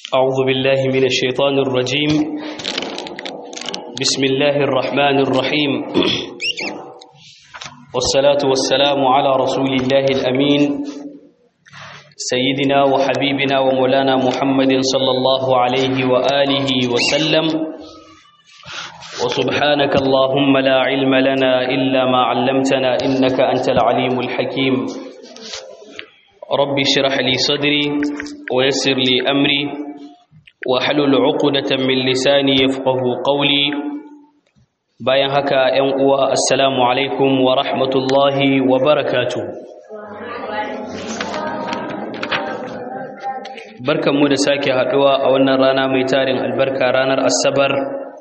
أعوذ بالله من الشيطان الرجيم بسم الله الرحمن الرحيم والصلاة والسلام على رسول الله الأمين سيدنا وحبيبنا ومولانا محمد صلى الله عليه وآله وسلم وسبحانك اللهم لا علم لنا إلا ما علمتنا إنك أنت العليم الحكيم رب اشرح لي صدري ويسر لي أمري واحلل عقدة من لساني يفقه قولي bayan haka ‘yan uwa assalamu alaikum wa rahmatullahi wa barakatuh barkanmu da sake haɗuwa a wannan rana mai tarin albarka ranar asabar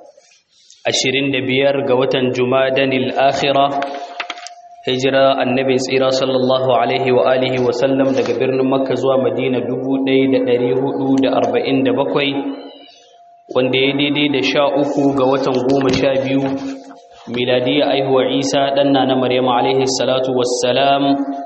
25 ga watan jumadanil akhira hijira annabin tsira sallallahu alaihi wa alihi wa sallam daga birnin makka zuwa madina 1447 wanda ya daidai da sha uku ga watan goma sha biyu miladiyya aihuwa isa ɗanna na maryama alaihi salatu wassalam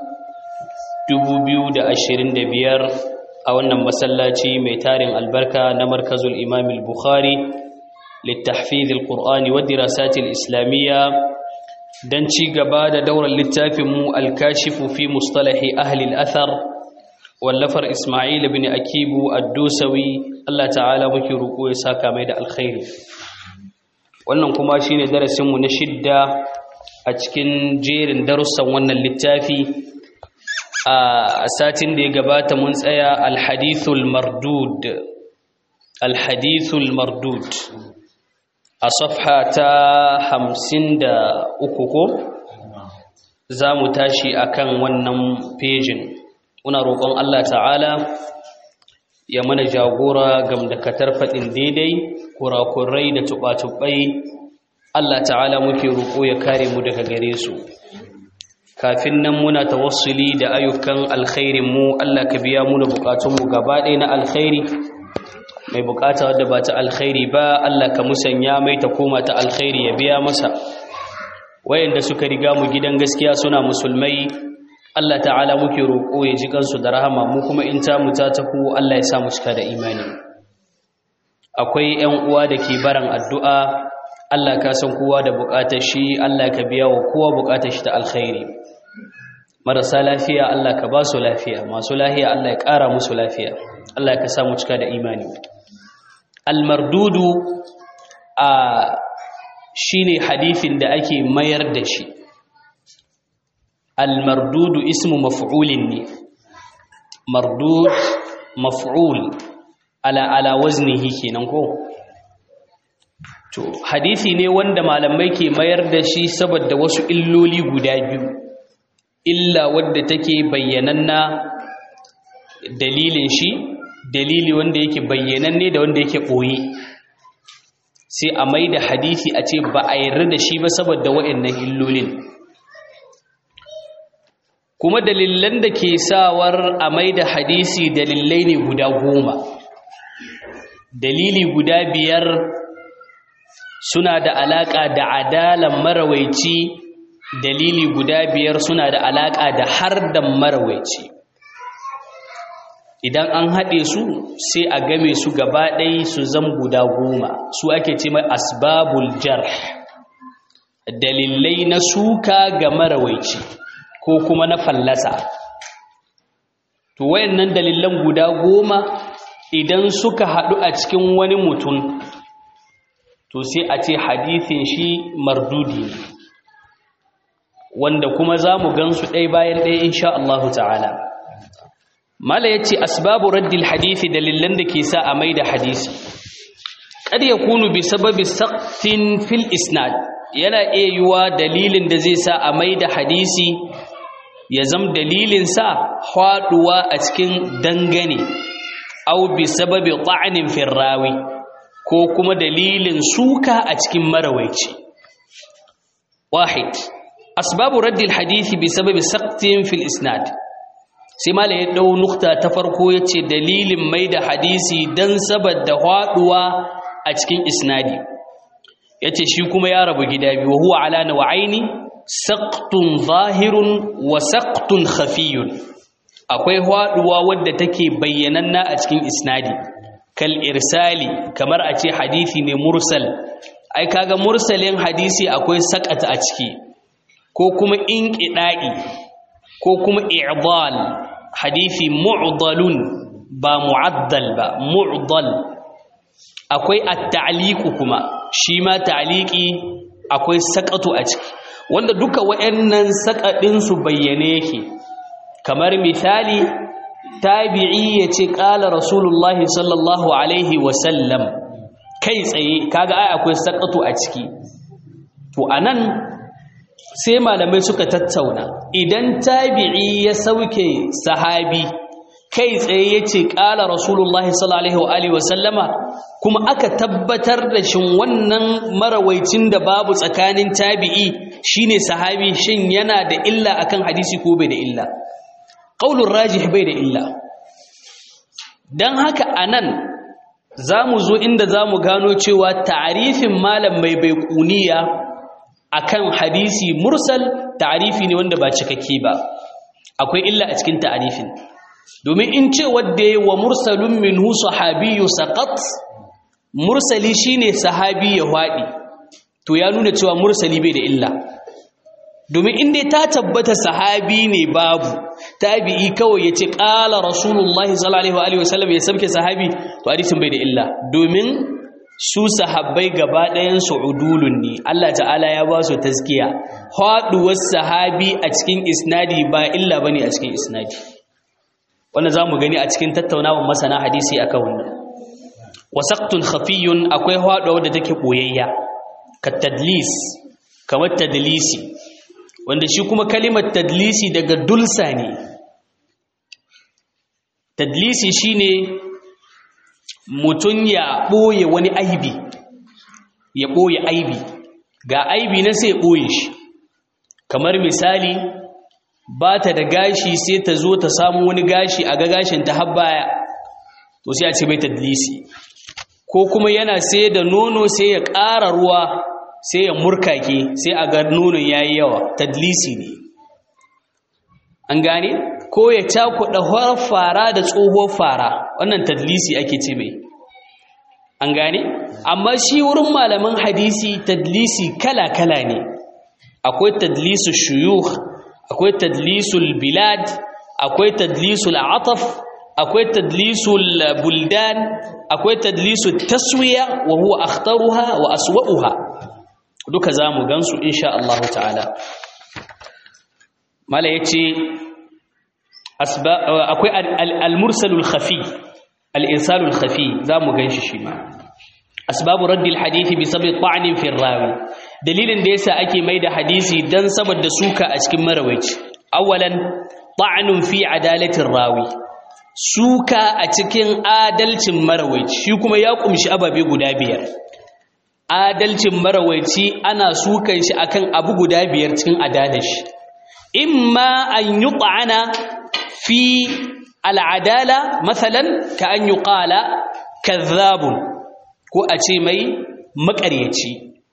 2025 a wannan masallaci mai tarin albarka na markazul imam al-bukhari littahfiz al-qur'ani wa dirasat al-islamiyya dan ci gaba da daular littafin mu al-kashifu fi mustalahi ahli al-athar wallafar isma'il ibn akibu ad-dusawi Allah ta'ala muke roƙo ya saka mai da alkhairi wannan kuma shine darasin mu na shidda a cikin jerin darussan wannan littafi a satin da ya gabata mun tsaya alhadithul mardud alhadithul mardud a safha ta hamsin da uku ko za mu tashi akan wannan fejin muna roƙon Allah ta'ala ya mana jagora gamdakatar faɗin daidai kurakurai da tuɓa-tuɓai Allah ta'ala muke roƙo ya kare mu daga gare su kafin nan muna tawassuli da ayyukan alkhairin mu Allah ka biya mu da bukatunmu gaba ɗaya na alkhairi mai bukata wadda ba ta alkhairi ba Allah ka musanya mai ta koma ta alkhairi ya biya masa wayanda suka riga mu gidan gaskiya suna musulmai Allah ta'ala muke roƙo ya ji kansu da rahama mu kuma in ta mu ta taku Allah ya sa mu cika da imani akwai ƴan uwa da ke baran addu'a Allah ka san kowa da buƙatar shi Allah ka biya wa kowa buƙatar shi ta alkhairi marasa lafiya Allah ka ba su lafiya masu lafiya Allah ya ƙara musu lafiya Allah ka sa mu cika da imani almardudu a shine hadithin da ake mayar da shi almardudu ismu maf'ulin ne mardud maf'ul ala ala waznihi kenan ko to hadisi ne wanda malamai ke mayar da shi saboda wasu illoli guda biyu illa wadda take bayyananna dalilin shi dalili wanda yake bayyananne da wanda yake ɓoye sai a mai da hadisi a ce ba a yarda da shi ba saboda wa'annan illolin kuma dalilan da ke sawar a mai da hadisi dalilai ne guda goma dalili guda biyar suna da alaƙa da adalan marawaici dalili guda biyar suna da alaƙa da hardan marawaici idan an haɗe su sai a game su gaba ɗaya su zam guda goma su ake ce mai asbabul jarh dalilai na suka ga marawaici ko kuma na fallasa to wayannan dalilan guda goma idan suka haɗu a cikin wani mutum to sai a ce hadithin shi mardudi ne wanda kuma za mu gansu ɗaya bayan ɗaya insha Allahu ta'ala mala ya ce asbabu raddil hadithi dalilan da ke sa a mai da hadisi kad ya kunu bi sababi saqtin fil isnad yana iya yiwa dalilin da zai sa a mai da hadisi ya zam dalilin sa haɗuwa a cikin dangane au bi sababi ta'anin firrawi ko kuma dalilin suka a cikin marawaici wahid asbabu raddil hadisi bi sababi saqtin fil isnad sai mala ya dau nukta ta farko yace dalilin mai da hadisi dan saboda haduwa a cikin isnadi yace shi kuma ya rabu gida biyu huwa ala nawaini saqtun zahirun wa saqtun khafiyun akwai haduwa wadda take bayyananna a cikin isnadi kal irsali kamar a ce hadisi ne mursal ai kaga mursalin hadisi akwai sakata a ciki ko kuma inqida'i ko kuma i'dal hadisi mu'dalun ba mu'addal ba mu'dal akwai at-ta'liqu kuma shi ma ta'liqi akwai sakatu a ciki wanda duka wayannan sakadin su bayyane yake kamar misali tabi'i yace qala rasulullahi sallallahu alaihi wa sallam kai tsaye kaga ai akwai sakatu a ciki to anan sai malamai suka tattauna idan tabi'i ya sauke sahabi kai tsaye ya ce ƙala rasulullahi sallallahu alaihi wasallama kuma aka tabbatar da shin wannan marawaicin da babu tsakanin tabi'i shine sahabi shin yana da illa akan hadisi ko bai da illa qaulur rajih bai da illa dan haka anan zamu zo inda zamu gano cewa ta'arifin malam mai baiquniya akan hadisi mursal ta'arifi ne wanda ba cikakke ba akwai illa a cikin ta'arifin domin in ce wadda ya wa mursalun minhu sahabiyu saqat mursali shine sahabi ya hwadi to ya nuna cewa mursali bai da illa domin inda ta tabbata sahabi ne babu tabi'i kawai yace qala rasulullahi sallallahu alaihi wasallam ya sabke sahabi to hadisin bai da illa domin su sahabbai gaba ɗayan su udulun ne Allah ta'ala ya ba su taskiya haduwar sahabi a cikin isnadi ba illa bane a cikin isnadi wannan za mu gani a cikin tattaunawar masana hadisi akan wannan wasaqtun khafiyun akwai haɗuwa da take boyayya ka tadlis kamar tadlisi wanda shi kuma kalimar tadlisi daga dulsa ne tadlisi shine mutum ya ɓoye wani aibi ya ɓoye aibi ga aibi na sai ɓoye shi kamar misali ba ta da gashi sai ta zo ta samu wani gashi a ga gashin ta har baya to sai a ce bai tadlisi ko kuma yana sai da nono sai ya ƙara ruwa sai ya murkake sai a ga nonon yayi yawa tadlisi ne an gane ko ya cakuɗa horar fara da tsohuwar fara wannan tadlisi ake ce mai an gane amma shi wurin malaman hadisi tadlisi kala-kala ne akwai tadlisu shuyukh akwai tadlisul bilad akwai tadlisul ataf akwai tadlisul buldan akwai tadlisul taswiya wa huwa akhtaruha wa aswa'uha duka zamu gansu insha Allah ta'ala mala yace akwai al-mursalul khafi al-irsalul khafi zamu ganshi shi ma asbabu raddil hadisi bi sabab ta'nin fi rawi dalilin da yasa ake maida hadisi dan saboda suka a cikin marawaici awalan ta'nun fi adalatir rawi suka a cikin adalcin marawaici shi kuma ya kumshi ababe guda biyar adalcin marawaici ana sukan shi akan abu guda biyar cikin adalar shi imma an yut'ana fi al'adala mathalan ka an yuqala kadhabun ko a ce mai makaryaci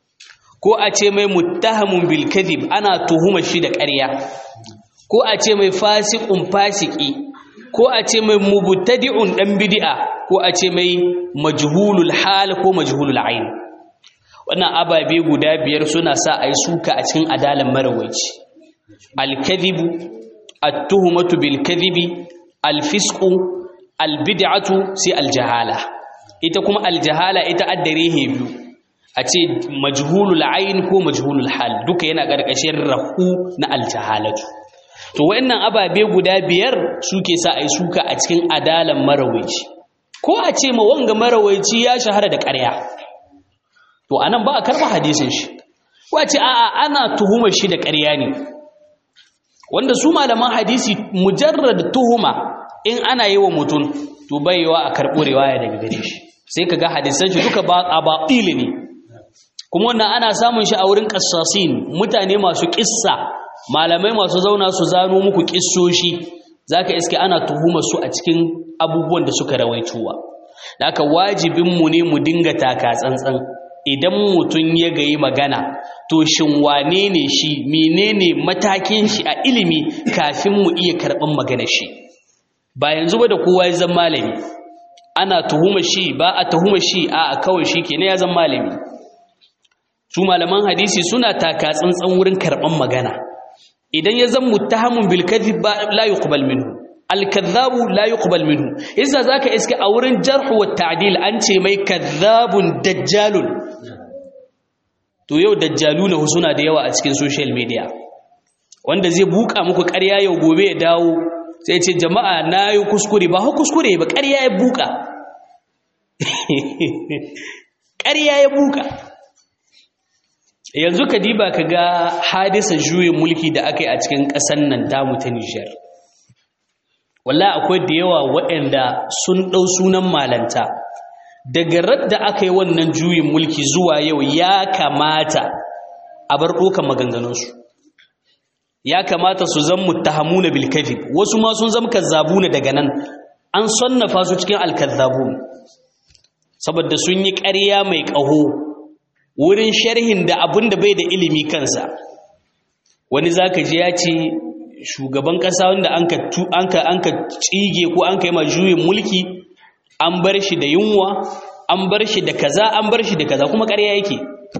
ko a ce mai muttahamun bil kadhib ana tuhumar shi da ƙarya ko a ce mai fasiqun fasiki ko a ce mai mubtadi'un dan bid'a ko a ce mai majhulul hal ko majhulul ain wannan ababe guda biyar suna sa ai suka a cikin adalan marawaici al kadhibu at-tuhmatu bil kadhibi al fisqu al bid'atu sai al jahala ita kuma al jahala ita addare biyu a ce majhulul ain ko majhulul hal duka yana ƙarƙashin rahu na al jahalatu to wayannan ababe guda biyar suke sa ai suka a cikin adalan marawaici ko a ce ma wanga marawaici ya shahara da ƙarya to anan ba a karba hadisin shi ko a ce a'a ana tuhumar shi da ƙarya ne wanda su malaman hadisi mujarrad tuhuma in ana yi wa mutum to baiwa a karɓo riwaya daga gare shi sai kaga hadisan shi duka ba a baɗili ne kuma wannan ana samun shi a wurin qassasin mutane masu kissa malamai masu zauna su zano muku kissoshi zaka iske ana tuhumar su a cikin abubuwan da suka rawaituwa da aka wajibin mu ne mu dinga taka tsantsan idan mutum ya gayi magana to shin wane ne shi menene matakin shi a ilimi kafin mu iya karɓan magana shi ba yanzu ba da kowa ya zama malami ana tuhuma shi ba a tuhuma shi a kawai shi ke ne ya zama malami su malaman hadisi suna taka tsantsan wurin karɓan magana idan ya zama muttahamun bil kadhib ba la yuqbal minhu al kadhabu la yuqbal minhu yasa zaka iske a wurin jarh wa ta'dil an ce mai kadhabun dajjalun to yau dajjaluna suna da yawa a cikin social media wanda zai buka muku ƙarya yau gobe ya dawo sai ce jama'a na yi kuskure ba hau kuskure ba ƙarya ya buka ƙarya ya buka yanzu ka diba ka ga hadisa juyin mulki da aka yi a cikin ƙasar nan damu ta nijar walla akwai da yawa waɗanda sun ɗau sunan malanta daga radda aka yi wannan juyin mulki zuwa yau ya kamata a bar ɗokan maganganunsu ya kamata su zan muttahamuna bil kadhib wasu ma sun zama kazzabuna daga nan an sannafa su cikin alkazzabun saboda sun yi ƙarya mai ƙaho wurin sharhin da abin da bai da ilimi kansa wani zaka ji ya ce shugaban ƙasa wanda an ka an ka an ka tsige ko an kai ma juyin mulki an bar shi da yunwa an bar shi da kaza an bar shi da kaza kuma ƙarya yake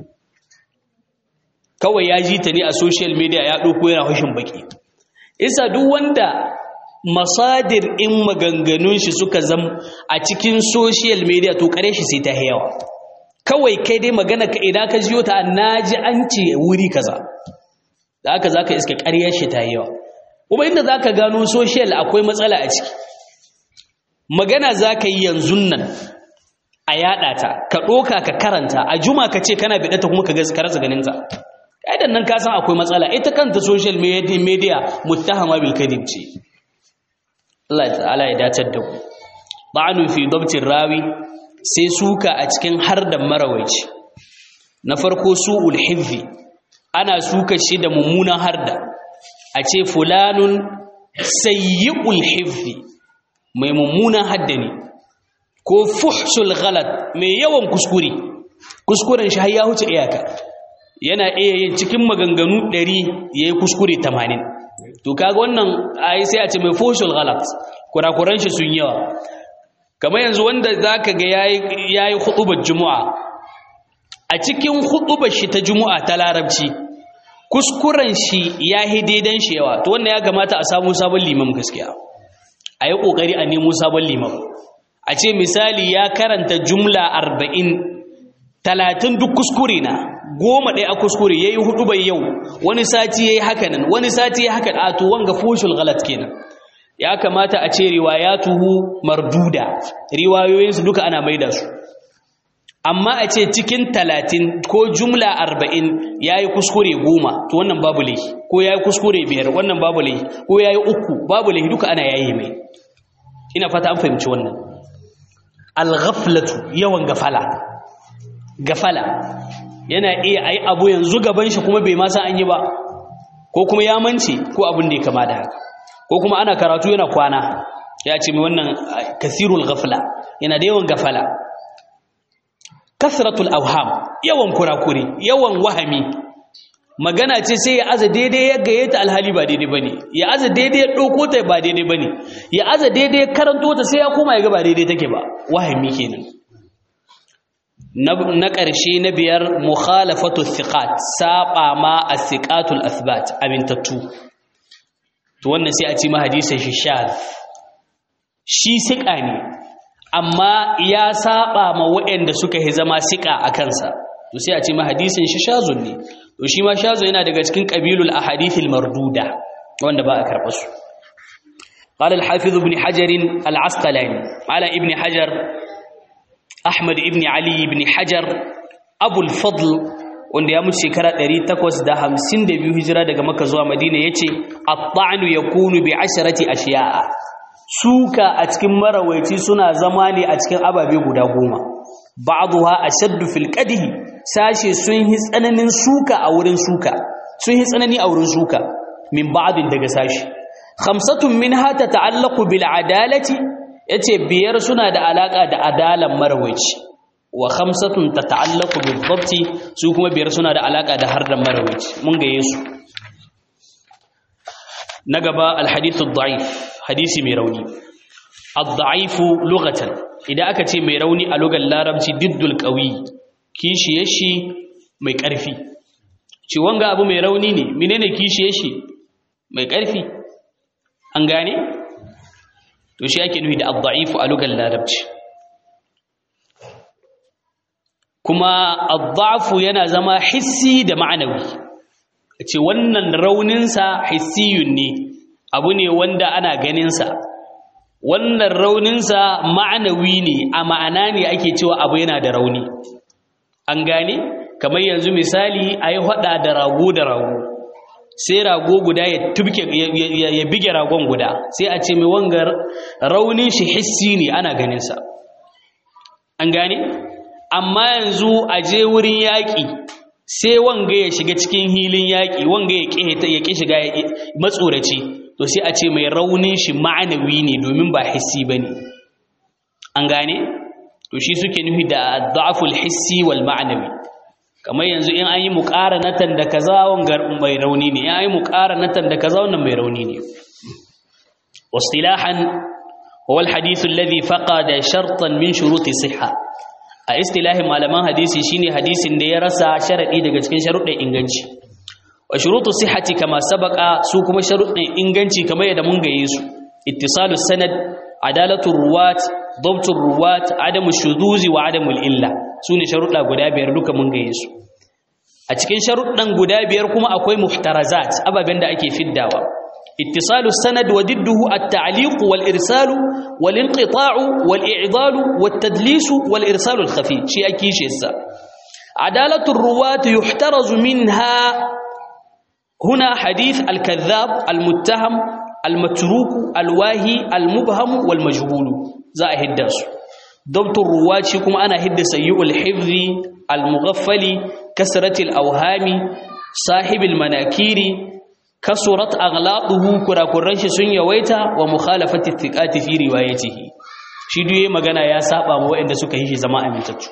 kawai ya ji ta ne a social media ya ɗauko yana hushin baki isa duk wanda masadir in maganganun shi suka zam a cikin social media to kare shi sai ta yawa kawai kai dai magana ka idan ka jiyo ta naji an ce wuri kaza da haka zaka iska ƙaryar shi ta yawa kuma inda zaka gano social akwai matsala a ciki magana zaka yi yanzu nan a yada ta ka ɗoka ka karanta a juma ka ce kana biɗata kuma ka rasa ganin ta aidan nan ka san akwai matsala ita kanta social media muttahama bil kadhib ce Allah ta'ala ya dace da ku ba'anu fi dabtin rawi sai suka a cikin hardan marawaici na farko su'ul hifzi ana suka shi da mummunan harda a ce fulanun sayyi'ul hifzi mai mummunan hadda ne ko fuhsul ghalat mai yawan kuskure kuskuren shi har ya huce iyaka yana iya yin cikin maganganu 100 yayi kuskure 80 to kaga wannan ai sai a ce mai fuhsul ghalat kurakuran shi sun yawa kamar yanzu wanda zaka ga yayi yayi hudubar juma'a a cikin hudubar shi ta juma'a ta larabci kuskuren shi yahi daidan shi yawa to wannan ya kamata a samu sabon limam gaskiya a yi kokari a nemo sabon limam a ce misali ya karanta jumla arba'in talatin duk kuskure na goma ɗaya a kuskure ya yi hudu bai yau wani sati ya yi hakanan wani sati ya haka a to wanga fushul galat kenan ya kamata a ce riwayatuhu marduda riwayoyinsu duka ana maida su amma a ce cikin talatin ko jumla arba'in ya yi kuskure goma to wannan babu laifi ko ya yi kuskure biyar wannan babu laifi ko ya yi uku babu laifi duka ana yayi mai ina fata an fahimci wannan alghaflatu yawan gafala gafala yana iya ayi abu yanzu gaban shi kuma bai ma san an yi ba ko kuma ya mance ko abin da ya kama da haka ko kuma ana karatu yana kwana ya ce mai wannan kasirul ghafla yana da yawan gafala kasratul awham yawan kurakure yawan wahami magana ce sai ya aza daidai ya gaye ta alhali ba daidai bane ya aza daidai ya dauko ta ba daidai bane ya aza daidai ya karanto ta sai ya koma ya ga ba daidai take ba wahami kenan na ƙarshe na biyar mukhalafatu thiqat saba ma as-thiqatul athbat amintattu to wannan sai a ci ma hadisin shi shaz shi siƙa ne amma ya saba ma waɗanda suka yi zama siƙa a kansa to sai a ce ma hadisin shi shazun ne to shi ma shazun yana daga cikin qabilul ahadithil marduda wanda ba a karɓa su قال الحافظ ابن حجر العسقلاني على ابن حجر أحمد ابن علي بن حجر أبو الفضل wanda ya mutu shekara 852 hijira daga Makka zuwa Madina yace at-ta'nu yakunu bi asharati ashiya'a suka a cikin marawaici suna zama ne a cikin ababe guda goma ba'dha ashaddu fil qadhi sashe sun yi tsananin suka a wurin suka sun yi tsanani a wurin suka min ba'din daga sashi khamsatun minha tata'allaqu bil adalati yace biyar suna da alaka da adalan marawaici wa khamsatun tata'allaqu bil dhabti su kuma biyar suna da alaka da hardan marawaici mun ga yesu na gaba al hadithu da'if hadisi mai rauni ad-da'ifu lughatan idan aka ce mai rauni a lugar larabci diddul qawi kishiye shi mai ƙarfi ci wanga abu mai rauni ne menene kishiye shi mai ƙarfi an gane to shi ake nufi da ad-da'ifu a lugar larabci kuma ad-da'fu yana zama hissi da ma'anawi ce wannan rauninsa hissiyun ne abu ne wanda ana ganinsa wannan rauninsa ma'anawi ne a ma'ana ne ake cewa abu yana da rauni an gane kamar yanzu misali a yi hada da rago da rago sai rago guda ya tubke ya bige ragon guda sai a ce mai wangar raunin shi hissi ne ana ganinsa an gane amma yanzu a je wurin yaƙi sai wanga ya shiga cikin hilin yaƙi wanga ya ƙi shiga matsoraci to sai a ce mai raunin shi ma'anawi ne domin ba hissi ba ne an gane to shi suke nufi da da'aful hissi wal ma'anawi kamar yanzu in an yi muƙaranatan da kaza wanga mai rauni ne in an yi muƙaranatan da kaza wannan mai rauni ne wasilahan huwa alhadith alladhi faqada shartan min shuruti sihha a istilahin malaman hadisi shine hadisin da ya rasa sharadi daga cikin sharuɗin inganci wa shurutu sihhati kama sabaka su kuma sharuɗin inganci kamar yadda mun gaye su ittisalu sanad adalatu ruwat dabtu ruwat adamu shuduzi wa adamu illa sune sharuɗa guda biyar duka mun gaye su a cikin sharuɗan guda biyar kuma akwai muhtarazat ababen da ake fiddawa اتصال السند وضده التعليق والإرسال والانقطاع والإعضال والتدليس والإرسال الخفي شيء أكيش يسا عدالة الرواة يحترز منها هنا حديث الكذاب المتهم المتروك الواهي المبهم والمجهول زائد الدرس ضبط الرواة شكم أنا هد سيء الحفظ المغفل كسرة الأوهام صاحب المناكير kasurat aghlaquhu kurakuran shi sun yawaita wa mukhalafati thiqati fi riwayatihi shi duye magana ya saba ma waɗanda suka yi shi zama amintattu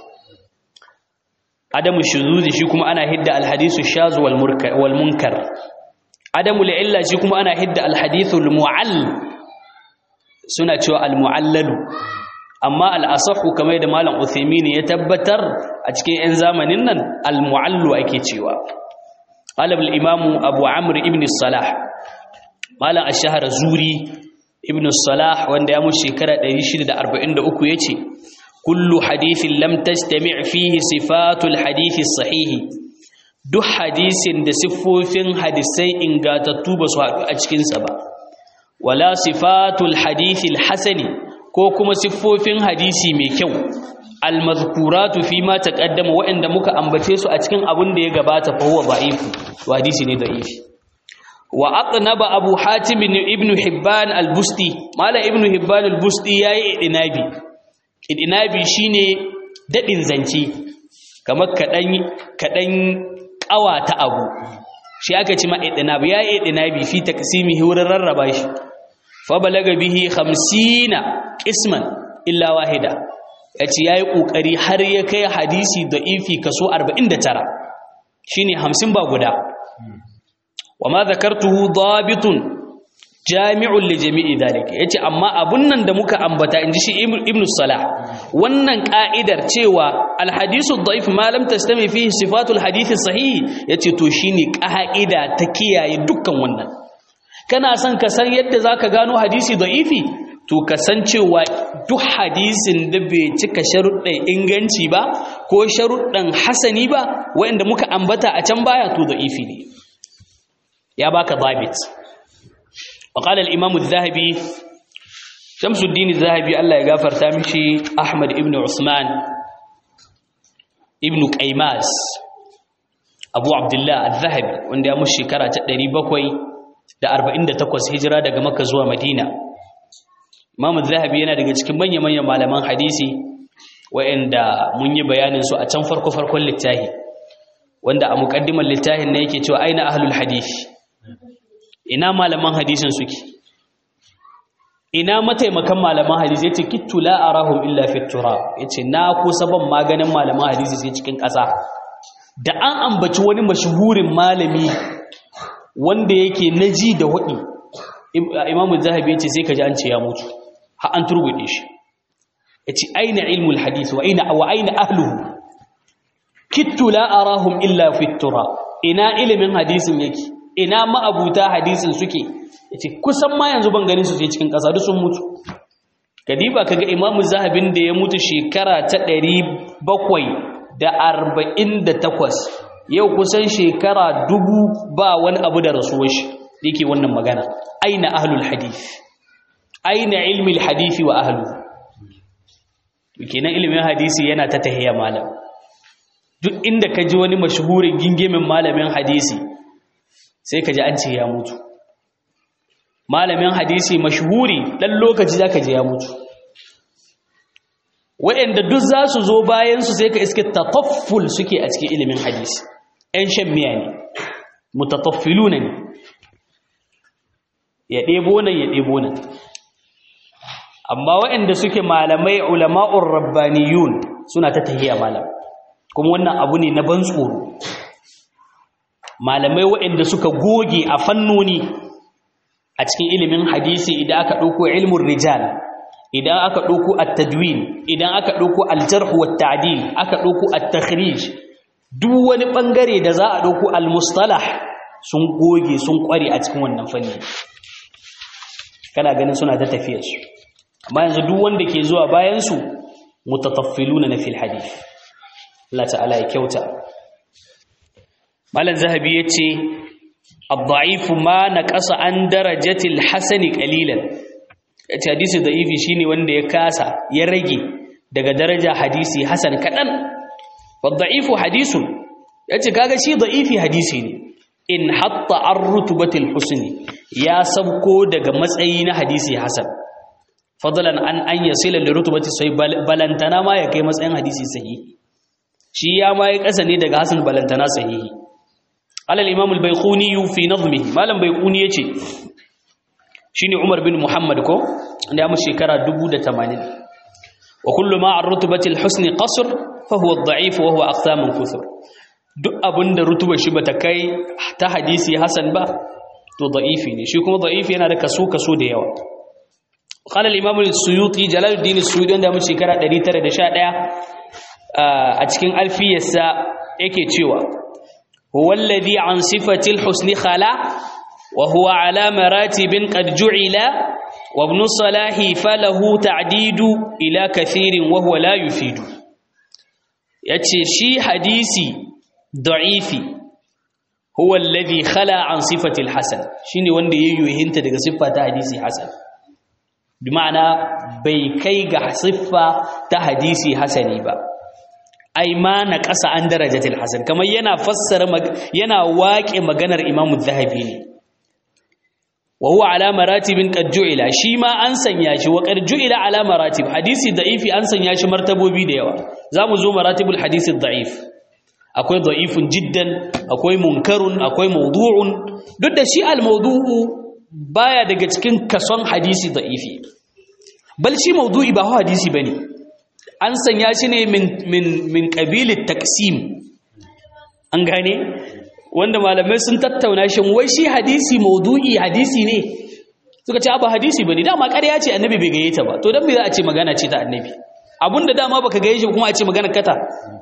adamu shuzuzi shi kuma ana hidda alhadisu shaz wal wal munkar adamu illa shi kuma ana hidda alhadithu al mu'all suna cewa al mu'allalu amma al asahu kamar da malam Uthaymeen ya tabbatar a cikin 'yan zamanin nan al mu'allu ake cewa قال الإمام أبو عمرو ابن الصلاح قال الشهر زوري ابن الصلاح وان يامو شكرا 143 yace kullu hadithin lam tajtami' fihi sifatul hadith sahih duk hadisin da siffofin hadisai ingatattu ba su haɗu a cikin sa ba wala sifatul hadith hasani ko kuma siffofin hadisi mai kyau almazkuratu fi ma taqaddama waɗanda muka ambace su a cikin abin da ya gabata fa huwa da'ifu to hadisi ne da'ifi wa aqnaba abu hatim ibn hibban al-busti mala ibn hibban al-busti yayi idinabi idinabi shine dadin zance kamar kadan kadan kawata abu shi aka ci ma idinabi yayi idinabi fi taqsimihi wurin rarraba shi fa balaga bihi 50 qisman illa wahida ya ce ya yi ƙoƙari har ya kai hadisi da ifi kaso 49 shi ne hamsin ba guda wa ma zakartuhu dabitun jami'un li jami'i dalika yace amma abun nan da muka ambata inji shi ibnu salah wannan ka'idar cewa alhadisu dhaif ma lam tastami fihi sifatul hadith sahih yace to shine ka'ida ta kiyaye dukkan wannan kana son ka san yadda zaka gano hadisi dha'ifi to kasancewa duk hadisin da bai cika sharuɗin inganci ba ko sharuɗin hasani ba wanda muka ambata a can baya to da'ifi ne ya baka zabit وقال الإمام الذهبي شمس الدين الذهبي الله يغفر تامشي أحمد ابن عثمان ابن قيماس أبو عبد الله الذهبي وند يا مشي كرا تدري بكوي da 48 hijira daga Makka zuwa Madina Imam Zahabi yana daga cikin manya-manyan malaman hadisi wa'anda mun yi bayanin su a can farko-farkon littafi wanda a muqaddimar littafin ne yake cewa aina ahlul hadith ina malaman hadisin suke ina mataimakan malaman hadisi yace kittu la arahum illa fi turab yace na kusa ban maganin malaman hadisi sai cikin ƙasa da an ambaci wani mashuhurin malami wanda yake naji da hudi imamu zahabi yace sai kaji an ce ya mutu har an turgude shi yace aina ilmul hadith wa aina wa aina ahluhu kittu la arahum illa fi tura ina ilimin hadisin yake ina ma'abuta hadisin suke yace kusan ma yanzu ban ganin su sai cikin kasa duk sun mutu kadiba kaga imamu zahabin da ya mutu shekara ta 748 yau kusan shekara dubu ba wani abu da rasuwar shi yake wannan magana aina ahlul hadith aina ilmi hadisi wa ahlu kenan ilimin hadisi yana ta tahiya malam duk inda ka ji wani mashhurin gingimin malamin hadisi sai ka ji an ce ya mutu malamin hadisi mashhuri dan lokaci zaka ji ya mutu waɗanda duk za su zo bayansu sai ka iske tatafful suke a cikin ilimin hadisi ‘yan shan miya ne mutataffiluna ne ya ɗebo nan ya ɗebo nan amma waɗanda suke malamai ulama'ur rabbaniyun suna ta tahiya malam kuma wannan abu ne na ban tsoro malamai waɗanda suka goge a fannoni a cikin ilimin hadisi idan aka ɗauko ilmin rijal idan aka ɗauko at-tadwin idan aka ɗauko al-jarh wa tadil aka ɗauko at-takhrij duk wani bangare da za a ɗauko al-mustalah sun goge sun kware a cikin wannan fanni kana ganin suna ta tafiyar su amma yanzu duk wanda ke zuwa bayan su mutataffiluna na fil hadith Allah ta'ala ya kyauta malam zahabi yace ad-da'if ma naqasa an darajatil hasani qalilan yace hadisi da'ifi shine wanda ya kasa ya rage daga daraja hadisi hasan kadan wadda'ifu hadisun yace kaga shi da'ifi hadisi ne in hatta ar-rutubatil husni ya sabko daga matsayi na hadisi hasan fadlan an an yasila li rutubati sai balantana ma ya kai matsayin hadisi sahihi shi ya ma ya kasa ne daga hasan balantana sahihi alal imam al-bayquni fi nazmihi malam bayquni yace shine Umar bin Muhammad ko da mu shekara 1080 wa kullu ma ar-rutbati al-husn qasr fa huwa ad-da'if wa huwa aqsam kuthur duk abinda rutuba shi bata kai ta hadisi hasan ba to da'ifi ne shi kuma da'ifi yana da kaso kaso da yawa qala al-imam al-suyuti jalaluddin as-suyuti da mu shekara 911 a cikin alfiyarsa yake cewa huwa alladhi an sifati al-husn khala وهو على مراتب قد جعل وابن الصلاح فله تعديد إلى كثير وهو لا يفيد yace shi hadisi da'ifi huwa alladhi khala an sifati alhasan shine wanda yayyuhinta daga siffa ta hadisi hasan bi ma'ana bai kai ga siffa ta hadisi hasani ba ai ma na ƙasa an darajatil hasan kamar yana fassara yana waƙe maganar imamu zahabi ne wa huwa ala maratibin qad ju'ila shi ma an sanya shi wa qad ju'ila ala maratib hadisi da'ifi an sanya shi martabobi da yawa zamu zo maratibul hadisi da'if akwai da'ifun jiddan akwai munkarun akwai mawdu'un duk da shi al mawdu'u baya daga cikin kason hadisi da'ifi bal shi mawdu'i ba hadisi bane an sanya shi ne min min min qabilit taqsim an gane wanda malamai sun tattauna shin wai shi hadisi maudu'i hadisi ne suka ce ba hadisi bane dama ƙarya ce annabi bai gaye ta ba to dan me za a ce magana ce ta annabi abinda dama baka gaye shi kuma a ce magana kata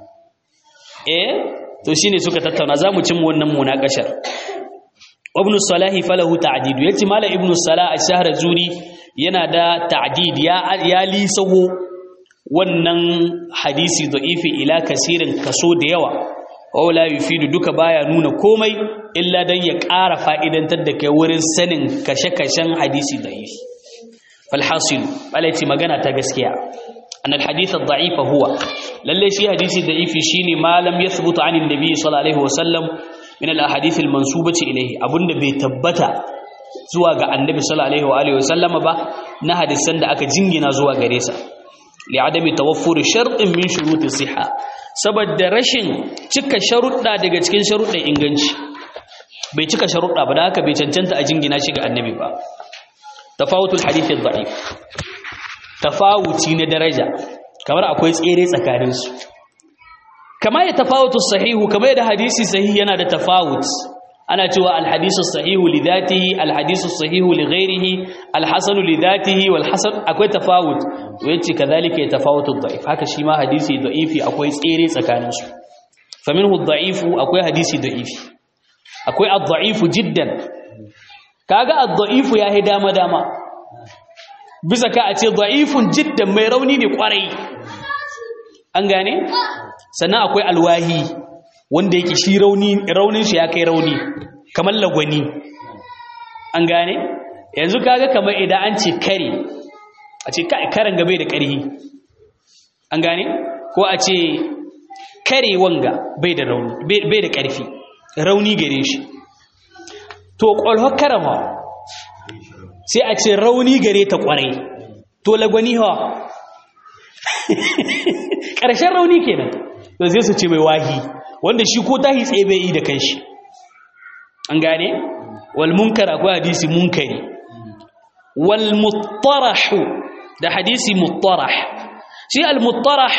eh to shine suka tattauna zamu cin wannan munakashar ibn salahi falahu ta'did yace malam ibn salah ash-shahr zuri yana da ta'did ya ya lisawo wannan hadisi da'ifi ila kasirin kaso da yawa wala yufidu duka baya nuna komai illa dan ya ƙara fa'idantar da kai wurin sanin kashe-kashen hadisi da'if falhasil alaiti magana ta gaskiya an alhadith ad-da'if huwa lalle shi hadisi da'ifi shine ma lam yathbutu anin nabiy sallallahu alaihi wasallam min al-ahadith al-mansubati ilayhi abunda bai tabbata zuwa ga annabi sallallahu alaihi wasallam ba na hadisan da aka jingina zuwa gare sa li'adami tawaffur shartin min shuruti sihha saboda rashin cika sharuɗa daga cikin sharuɗin inganci bai cika sharuɗa ba da haka bai cancanta a jingina shi ga annabi ba tafawutul hadith ad-da'if tafawuci na daraja kamar akwai tsere tsakanin su kamar ya tafawutu sahihu kamar da hadisi sahihi yana da tafawut ana cewa alhadisu sahihu li dhatihi alhadisu sahihu li ghairihi alhasanu li dhatihi wal hasan akwai tafawut to yace kadhalika yatafawutu ad-da'if haka shi ma hadisi da'ifi akwai tsere tsakanin su faminhu ad-da'ifu akwai hadisi da'ifi akwai ad-da'ifu jiddan kaga ad-da'ifu yahi dama dama bisa ka a ce da'ifun jiddan mai rauni ne kwarai an gane sannan akwai alwahi wanda yake shi rauni raunin shi ya kai rauni kamar lagwani an gane yanzu kaga kamar idan an ce kare a ce karen gabe da ƙarhi an gane ko a ce kare wanga bai da rauni bai da ƙarfi rauni gare shi to ƙwalhar karama sai a ce rauni gare ta ƙwarai to lagwani ha ƙarshen rauni kenan to zai su ce mai wahi wanda shi ko tahi tsaye bai yi da kanshi an gane wal munkar akwai hadisi munkari wal muttarahu da hadisi muttarah shi al muttarah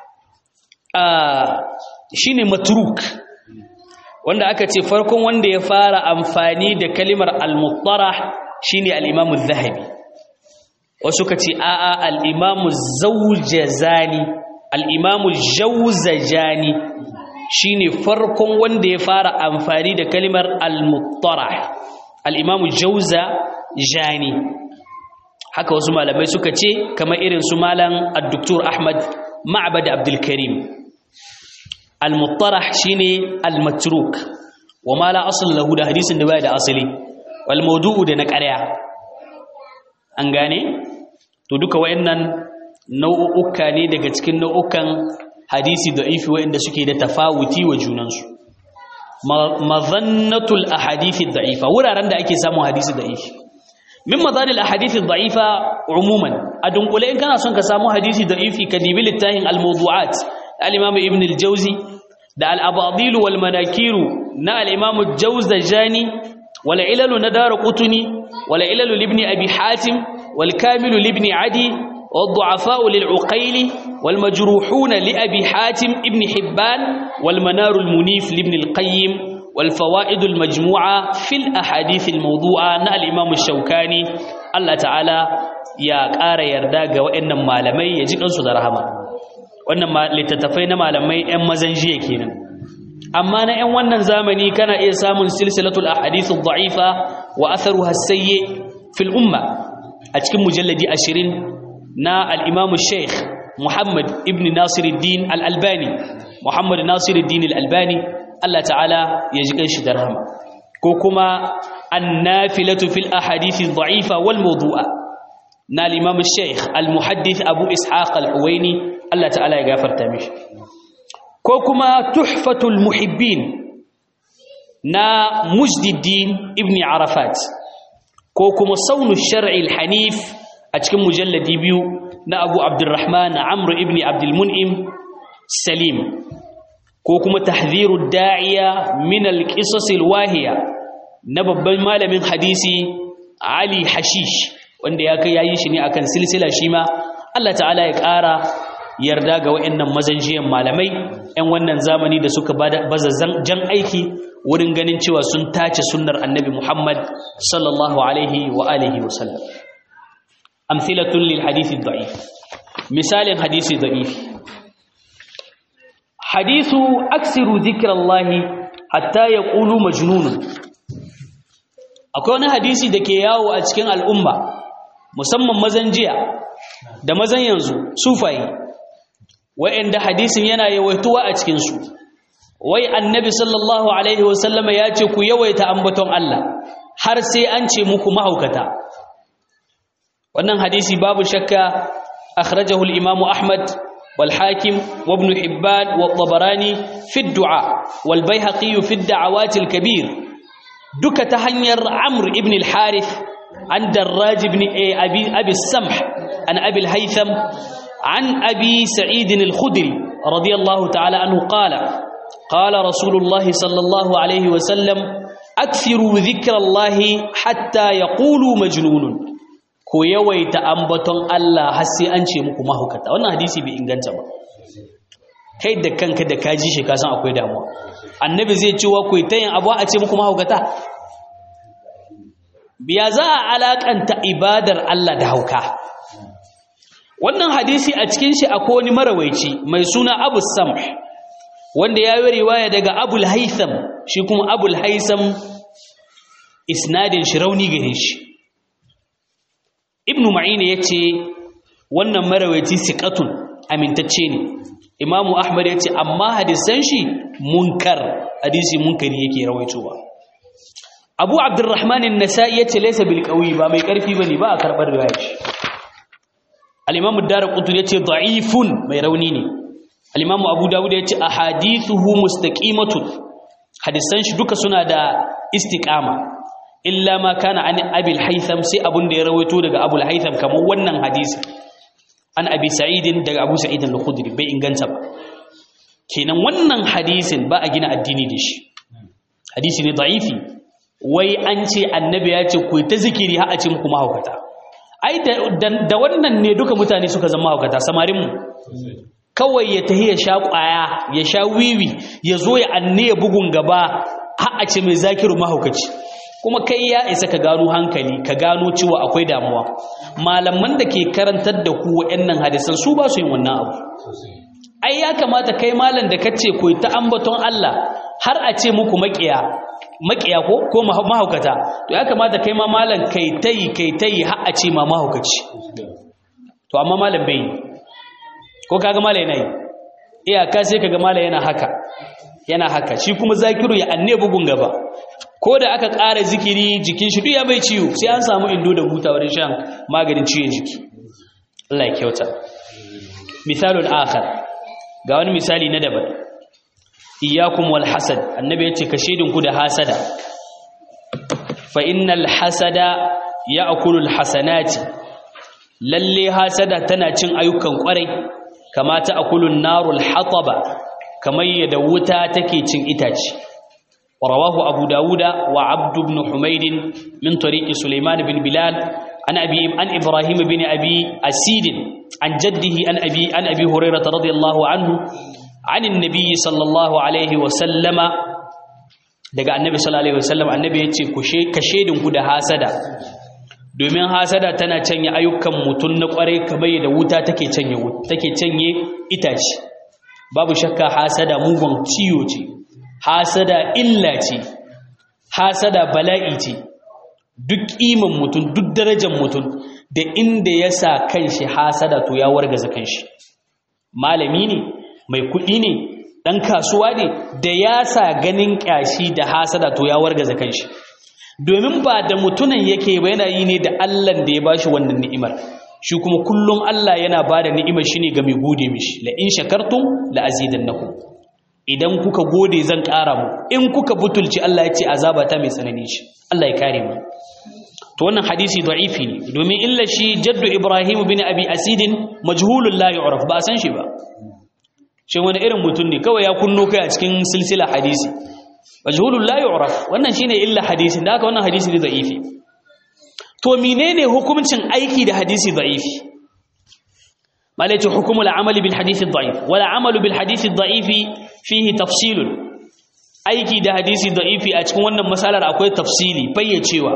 shine matruk wanda aka ce farkon wanda ya fara amfani da kalimar al muttarah shine al imam az-zahabi wasu ka ce a'a al imam az-zawjazani al imam az-jawzajani shine farkon wanda ya fara amfani da kalimar al-muttarah al-imam jauza jani haka wasu malamai suka ce kamar irin su malam ad-doktor ahmad ma'bad abdul karim al-muttarah shine al-matruk wa ma la asl lahu da hadisin da baya da asali wal mawdu'u da na ƙarya an gane to duka wayannan nau'uka ne daga cikin nau'ukan hadisi da'ifi waɗanda suke da tafawuti wa junansu mazannatul ahadithi da'ifa wuraren da ake samun hadisi da'ifi min mazanil ahadithi da'ifa umuman a dunkule in kana son ka samu hadisi da'ifi ka dibi littafin al-mawdu'at al-imam ibn al-jawzi da al-abadil wal manakiru na al-imam al-jawzajani wal ilal na darqutni wal ilal ibn abi hatim wal kamil ibn adi والضعفاء للعقيل والمجروحون لأبي حاتم ابن حبان والمنار المنيف لابن القيم والفوائد المجموعة في الأحاديث الموضوعة نا الإمام الشوكاني الله تعالى يا قار يرداغ وإن مالمي يجيك أنسو درهما وإن لتتفين مالمي أم مزنجية كينا أما أنا أن wannan zamani kana iya samun silsilatul ahadith ad-da'ifa wa atharuha as-sayyi fil umma a cikin mujalladi 20 na al'imamu sheikh Muhammad ibn Nasiruddin al'albani Muhammad Nasiruddin al'albani Allah ta'ala ya ji ƙanshi da rahama ko kuma an nafilatu fil ahadithi da'ifa wal mawdu'a na al'imamu sheikh al-muhaddith abu ishaq al-huwaini Allah ta'ala ya gafarta mishi ko kuma tuhfatul muhibbin na mujdiddin ibn arafat ko kuma saunu shar'i al-hanif a cikin mujalladi biyu na abu abdurrahman amr ibn abdulmun'im salim ko kuma tahziru da'iya min al-qisas al-wahiya na babban malamin hadisi ali hashish wanda ya kai yayi shi ne akan silsila shi ma Allah ta'ala ya ƙara yarda ga waɗannan mazanjiyan malamai 'yan wannan zamani da suka baza jan aiki wurin ganin cewa sun tace sunnar annabi Muhammad sallallahu alaihi wa alihi wa sallam amthilatun lil hadith ad-da'if misalin hadisi da'if hadithu aksiru zikrallahi hatta yaqulu majnun akwai wani hadisi da ke yawo a cikin al'umma musamman mazan jiya da mazan yanzu sufayi wa'anda hadisin yana yawaituwa a cikinsu wai annabi sallallahu alaihi wasallama ya ce ku yawaita ambaton Allah har sai an ce muku mahaukata wannan hadisi babu shakka akhrajahu al-imamu ahmad wal hakim wa ibn hibban wa tabarani fi ad-du'a wal bayhaqi fi ad-da'awat al-kabir duka ta hanyar amr ibn al-harith an darraj ibn abi abi samh an abi al-haytham an abi sa'id al-khudri radiyallahu ta'ala anhu qala qala rasulullah sallallahu alayhi wa sallam akthiru dhikra allah hatta yaqulu majnunun ko yawaita ambaton Allah har sai an ce muku mahukata wannan hadisi bai inganta ba kai da kanka da ka ji shi ka san akwai damuwa annabi zai ce wa ku ta yin abu a ce muku mahaukata biya za a alakanta ibadar Allah da hauka wannan hadisi a cikin shi akwai wani marawaici mai suna Abu Samh wanda ya yi riwaya daga Abul Haytham shi kuma Abul Haytham isnadin shi rauni gare shi Ibn Ma'in yace wannan marawaici siqatun amintacce ne Imam Ahmad yace amma hadisan shi munkar hadisi munkari yake rawaitowa Abu Abdurrahman an-Nasa'i yace laysa bil qawi ba mai karfi bane ba a karbar riwayar shi al-Imam ad-Darqutni yace da'ifun mai rauni ne al-Imam Abu Dawud yace ahadithuhu mustaqimatun hadisan shi duka suna da istiqama illa ma kana an Abi al-Haytham sai abun da ya rawaito daga Abu al-Haytham kamar wannan hadisi an Abi Sa'id daga Abu Sa'id al-Khudri bai inganta ba kenan wannan hadisin ba a gina addini da shi hadisi ne da'ifi wai an ce annabi ya ce ku ta zikiri har a ce muku mahaukata ai da wannan ne duka mutane suka zama mahaukata samarin mu kawai ya tahi ya sha kwaya ya sha wiwi ya zo ya anne ya bugun gaba har a ce mai zakiru mahaukaci kuma kai ya isa ka gano hankali ka gano cewa akwai damuwa malaman da ke karantar da ku waɗannan hadisan su ba su yin wannan abu ai ya kamata kai malam da kace ku ta ambaton Allah har a ce muku makiya makiya ko ko mahaukata to ya kamata kai ma malam kai tayi kai tayi har a ce ma mahaukaci to amma malam bai ko kaga malam yana yi iyaka sai kaga malam yana haka yana haka shi kuma zakiru ya anne bugun gaba ko da aka ƙara zikiri jikin shi duk ya bai ciwo sai an samu indo da buta wurin shan maganin ciwon jiki Allah ya kyauta misalul akhar ga wani misali na daban iyakum wal hasad annabi yace ka shedin ku da hasada fa innal hasada ya'kulu al hasanati lalle hasada tana cin ayyukan kwarai kama ta akulun narul hataba kamar yadda wuta take cin itace rawahu abu dauda wa abd ibn humayd min tariqi sulaiman bin bilal an abi an ibrahim bin abi asid an jaddihi an abi an abi hurairah radiyallahu anhu عن النبي صلى الله عليه وسلم daga annabi sallallahu alaihi wasallam annabi yace ku ka shedin ku da hasada domin hasada tana canye ayyukan mutun na kware kamar da wuta take canye wuta take canye itace babu shakka hasada mugun ciyo ce hasada illa ce hasada bala'i ce duk iman mutun duk darajar mutun da inda ya sa kanshi hasada to ya wargaza kanshi malami ne mai kuɗi ne ɗan kasuwa ne da ya sa ganin ƙyashi da hasada to ya wargaza kanshi domin ba da mutunan yake ba yana yi ne da allan da ya ba shi wannan ni'imar shi kuma kullum allah yana ba da ni'imar shi ne ga mai gode mishi la in shakartum la azidannakum idan kuka gode zan ƙara mu in kuka butulci allah ya ce azaba ta mai tsanani shi allah ya kare mu to wannan hadisi da'ifi ne domin illa shi jaddu ibrahim bin abi asidin majhulun la yu'raf ba san shi ba shi wani irin mutum ne kawai ya kunno kai a cikin silsila hadisi majhulun la yu'raf wannan shine illa hadisi da haka wannan hadisi ne da'ifi to menene hukuncin aiki da hadisi da'ifi malaiti hukumul amali bil hadisi da'if wala amalu bil hadisi da'ifi fihi tafsilun aiki da hadisi da'ifi a cikin wannan masalar akwai tafsili fayyacewa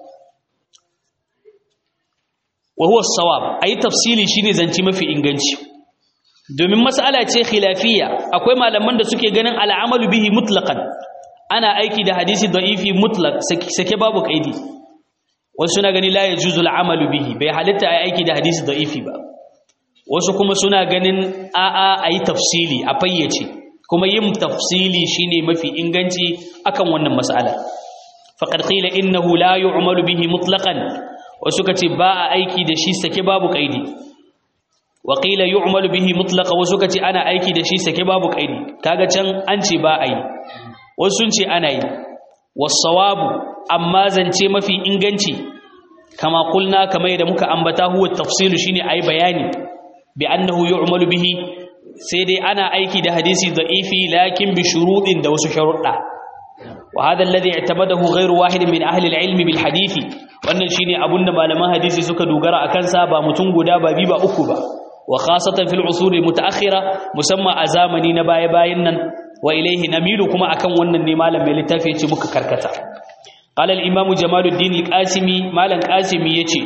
wa huwa as-sawab ayi tafsili shine zanci mafi inganci domin mas'ala ce khilafiyya akwai malaman da suke ganin al'amalu bihi mutlaqan ana aiki da hadisi da'ifi mutlaq sake babu kaidi wasu suna gani la yajuzu al'amalu bihi bai halitta ai aiki da hadisi da'ifi ba wasu kuma suna ganin a'a ayi tafsili a fayyace kuma yin tafsili shine mafi inganci akan wannan mas'ala faqad qila innahu la yu'malu bihi mutlaqan wasu kace ba a aiki da shi sake babu kaidi waƙila yi umaru bihi mutlaka wasu ka ce ana aiki da shi sake babu ƙaidi kaga can an ce ba a yi wasu sun ce ana yi wasawabu amma zance mafi inganci kama kulna kama yadda muka ambata huwa tafsilu shine ayi bayani bi annahu yu'malu bihi sai dai ana aiki da hadisi da'ifi lakin bi shuruɗin da wasu sharuɗa wa hadha alladhi i'tamadahu ghayru wahid min ahli al-ilm bil hadisi wannan shine abunda malaman hadisi suka dogara akan sa ba mutum guda ba bi ba uku ba wa khasatan fil usur mutaakhira musamman a zamani na baya bayan nan wa ilaihi namilu kuma akan wannan ne malam mai littafi yace muka karkata qala al imam jamaluddin al qasimi malam qasimi yace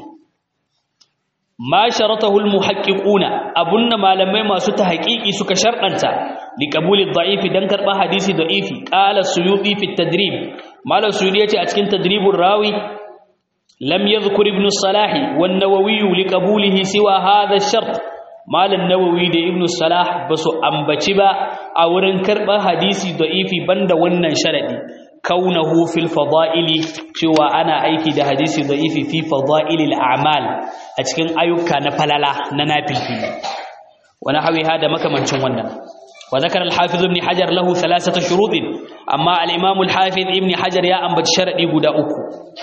ma sharatahu al muhaqqiquna abunna malamai masu tahqiqi suka sharɗanta li qabuli dha'if dan karba hadisi da'ifi qala suyuti fi tadrib malam suyuti yace a cikin tadribur rawi lam yadhkur ibn salah wan nawawi li qabulihi siwa hadha ash-shart malam nawawi da ibn salah basu ambaci ba a wurin karba hadisi da'ifi banda wannan sharadi kaunahu fil fada'ili cewa ana aiki da hadisi da'ifi fi fada'ilil a'mal a cikin ayyuka na falala na nafilfili wani hawi hada makamancin wannan wa zakara al-hafiz ibn hajar lahu thalathata shurutin amma al-imam al-hafiz ibn hajar ya ambaci sharadi guda uku